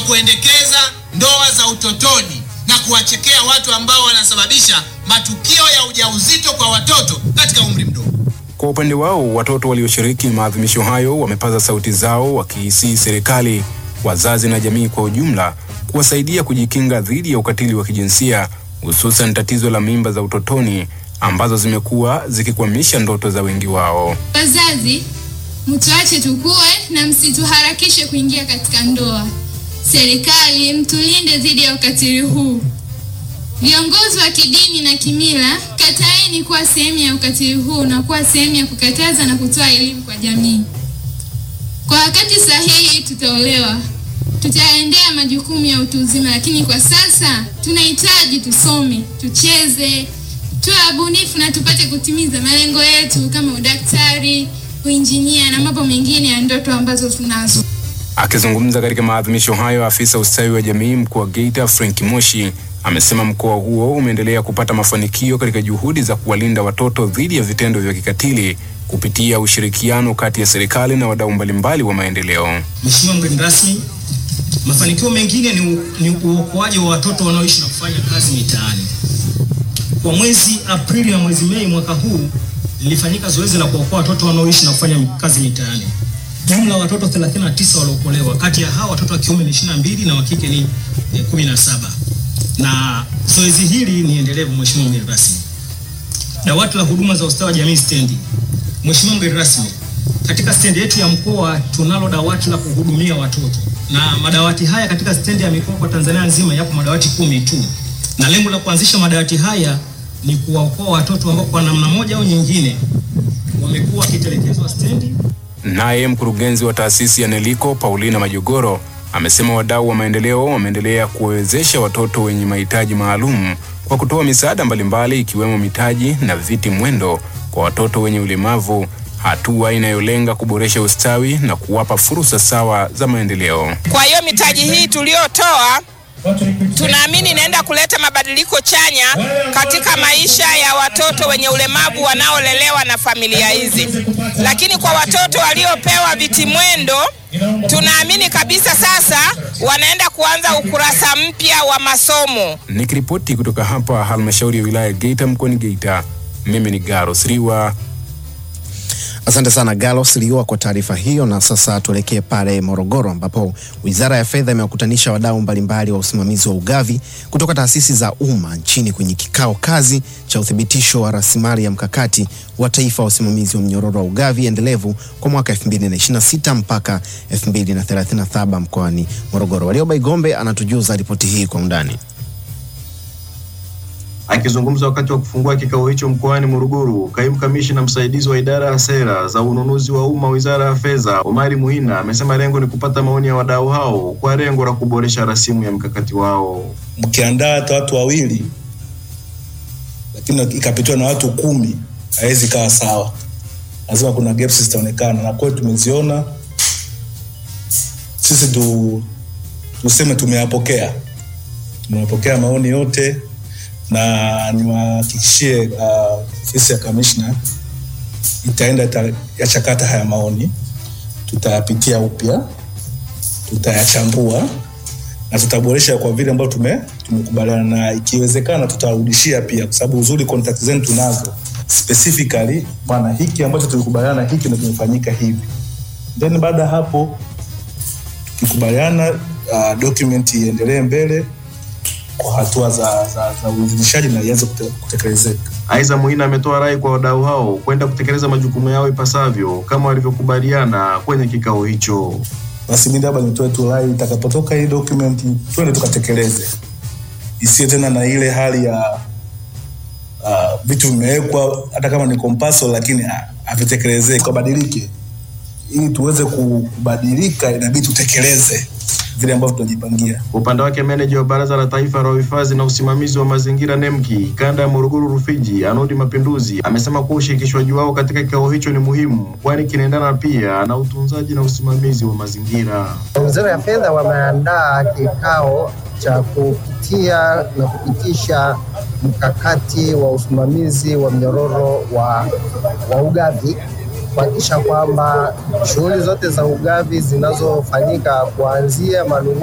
kuendekeza ndoa za utotoni na kuwachekea watu ambao wanasababisha matukio ya ujauzito kwa watoto katika umri mdogo. Kwa upande wao, watoto walioshiriki maadhimisho hayo wamepaza sauti zao wakiisii serikali, wazazi na jamii kwa ujumla kuwasaidia kujikinga dhidi ya ukatili wa kijinsia, hususan tatizo la mimba za utotoni ambazo zimekuwa zikikwamisha ndoto za wengi wao. Wazazi, mtuache tukue na msituharakishe kuingia katika ndoa. Serikali, mtulinde dhidi ya ukatili huu. Viongozi wa kidini na kimila, kataeni kuwa sehemu ya ukatili huu na kuwa sehemu ya kukataza na kutoa elimu kwa jamii. Kwa wakati sahihi tutaolewa, tutaendea majukumu ya utu uzima, lakini kwa sasa tunahitaji tusome, tucheze, tuwe wabunifu na tupate kutimiza malengo yetu kama udaktari, uinjinia na mambo mengine ya ndoto ambazo tunazo. Akizungumza katika maadhimisho hayo, afisa ustawi wa jamii mkoa wa Geita Frank Moshi amesema mkoa huo umeendelea kupata mafanikio katika juhudi za kuwalinda watoto dhidi ya vitendo vya kikatili kupitia ushirikiano kati ya serikali na wadau mbalimbali wa maendeleo. Mheshimiwa mgeni rasmi, mafanikio mengine ni, u- ni uokoaji wa watoto wanaoishi na kufanya kazi mitaani. Kwa mwezi Aprili na mwezi Mei mwaka huu lilifanyika zoezi la kuokoa watoto wanaoishi na kufanya kazi mitaani. Jumla ya watoto 39 waliokolewa, kati ya hao watoto wa kiume ni 22 na wa kike ni eh, 17. Na zoezi hili ni endelevu, Mheshimiwa mgeni rasmi. Dawati la huduma za ustawi wa jamii stendi. Mheshimiwa mgeni rasmi, katika stendi yetu ya mkoa tunalo dawati la kuhudumia watoto, na madawati haya katika stendi ya mikoa kwa Tanzania nzima yapo madawati kumi tu, na lengo la kuanzisha madawati haya ni kuwaokoa watoto ambao kwa namna moja au nyingine wamekuwa wakitelekezwa stendi Naye mkurugenzi wa taasisi ya NELICO Paulina Majogoro amesema wadau wa maendeleo wameendelea kuwawezesha watoto wenye mahitaji maalum kwa kutoa misaada mbalimbali ikiwemo mitaji na viti mwendo kwa watoto wenye ulemavu, hatua inayolenga kuboresha ustawi na kuwapa fursa sawa za maendeleo. Kwa hiyo mitaji hii tuliyotoa tunaamini inaenda kuleta mabadiliko chanya katika maisha ya watoto wenye ulemavu wanaolelewa na familia hizi. Lakini kwa watoto waliopewa vitimwendo, tunaamini kabisa sasa wanaenda kuanza ukurasa mpya wa masomo. Nikiripoti kutoka hapa halmashauri ya wilaya ya Geita mkoani Geita, mimi ni Garos Riwa. Asante sana Galos Liwa kwa taarifa hiyo. Na sasa tuelekee pale Morogoro, ambapo Wizara ya Fedha imewakutanisha wadau mbalimbali wa usimamizi wa ugavi kutoka taasisi za umma nchini kwenye kikao kazi cha uthibitisho wa rasilimali ya mkakati wa taifa wa usimamizi wa mnyororo wa ugavi endelevu kwa mwaka 2026 mpaka 2037 mkoani Morogoro. Walioba Igombe anatujuza ripoti hii kwa undani. Akizungumza wakati wa kufungua kikao hicho mkoani Morogoro, kaimu kamishina msaidizi wa idara ya sera za ununuzi wa umma wizara ya fedha, Omari Muhina, amesema lengo ni kupata maoni ya wadau hao kwa lengo la kuboresha rasimu ya mkakati wao. mkiandaa hata watu wawili lakini ikapitiwa na watu kumi haiwezi kawa sawa lazima kuna gaps zitaonekana na kweli tumeziona sisi tu, tuseme tumeyapokea tumeyapokea maoni yote na niwahakikishie uh, ofisi ya kamishna itaenda ita, yachakata haya maoni tutayapitia upya tutayachambua na tutaboresha kwa vile ambavyo tume tumekubaliana na ikiwezekana tutarudishia pia kwa sababu uzuri contact zenu tunazo specifically bwana hiki ambacho tulikubaliana hiki ndio kimefanyika hivi then baada ya hapo tukikubaliana uh, document iendelee mbele kwa hatua za, za, za uidhinishaji na ianze kute- kutekelezeka Aidha, Muhina ametoa rai kwa wadau hao kwenda kutekeleza majukumu yao ipasavyo kama walivyokubaliana kwenye kikao hicho. basi mi labda nitoe tu rai itakapotoka hii document twende tukatekeleze isiwe tena na ile hali ya uh, vitu vimewekwa hata kama ni compulsory lakini ha- havitekelezeki kabadilike ili tuweze ku- kubadilika inabidi tutekeleze vile ambavyo tunajipangia Kwa upande wake, meneja wa Baraza la Taifa la Uhifadhi na Usimamizi wa Mazingira NEMKI kanda ya Morogoro Rufiji, Anodi Mapinduzi, amesema kuwa ushirikishwaji wao katika kikao hicho ni muhimu, kwani kinaendana pia na utunzaji na usimamizi wa mazingira. Wizara ya Fedha wameandaa kikao cha kupitia na kupitisha mkakati wa usimamizi wa mnyororo wa, wa ugavi kuhakikisha kwamba shughuli zote za ugavi zinazofanyika kuanzia manunuzi